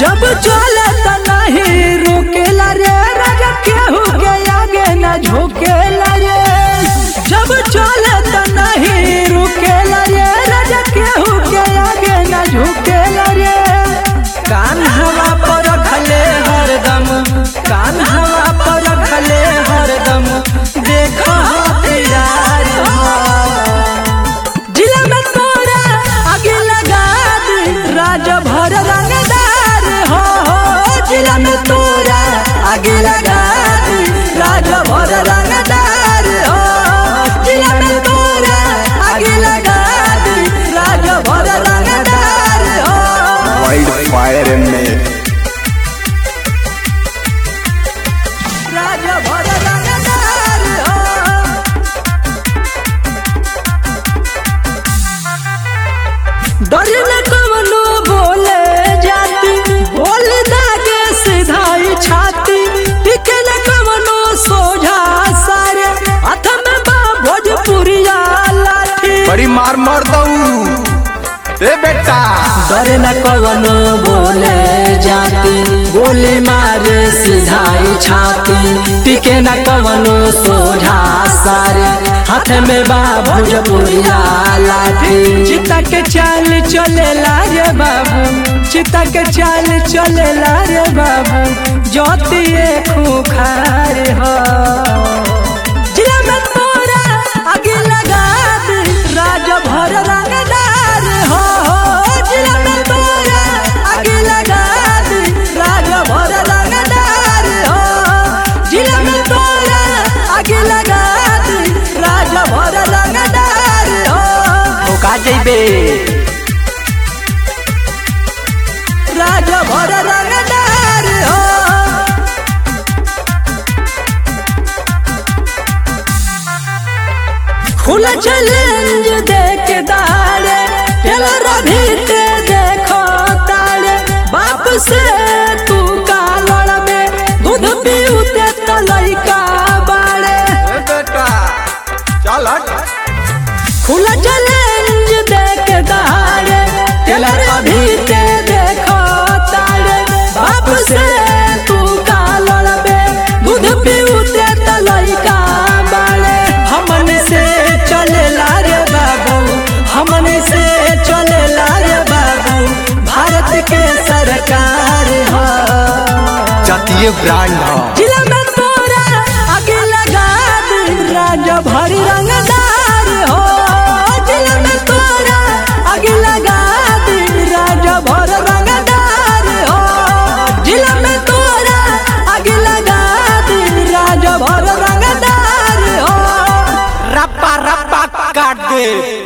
जब चले त नहीं रुकेला रे राजा केहू के आगे न झुकेला रे जब चले त नहीं रुकेला रे राजा केहू के आगे न झुकेला रे कान हवा पर रखले हरदम कान हवा पर रखले हरदम देखो हथियार जिला में तोरा आगे लगा दे राजा भर रंगदार हो हो जिला में तोरा आगे लगा दे राजा भर रंगदार हो जिला में तोरा आगे लगा दे राजा भर रंगदार हो वाइल्ड फायर में राजा भर रंगदार हो डर न कवनो बोले जाती बोल दागे सिधाई छाती टिके न कवनो सोझा सारे हाथ में बा भोजपुरिया लाठी बड़ी मार मार दऊ ए बेटा डर न कवनो बोले जाती गोली मारे सिधाई छाती टिके न कवनो सोझा सारे हाथ में बा भोजपुरिया लाठी चिता के चाल चले रे बाबू चिता के चाल चले रे बाबू ज्योतिए खुखार हो जिला में तोरा आगे लगा दे राजा भर रंगदार हो हो जिला में तोरा आगे लगा दे राजा भर रंगदार हो जिला में तोरा आगे लगा दे राजा भर रंगदार हो का जइबे राजा भर रंगदार हो खुला चैलेंज देख दाड़े टेलर भी ते देखो ताड़े बाप से तू का लड़बे दूध पीउते त लइका बाड़े ए बेटा चल हट खुला चैलेंज देख दाड़े टेलर भी ते देखो ताड़े बाप से तू का लड़बे दूध पीउते त लइका बाड़े हमन से चलेला रे बाबू हमन से चलेला रे बाबू भारत के सरकार हो जातीय ब्रांड ह जिला में तोरा आगे लगा दे राजा भरी रंगदार हो जिला में तोरा आगे लगा दे राजा भर रंगदार हो जिला में तोरा आगे लगा दे राजा भर रंगदार हो रप्पा रप्पा काट दे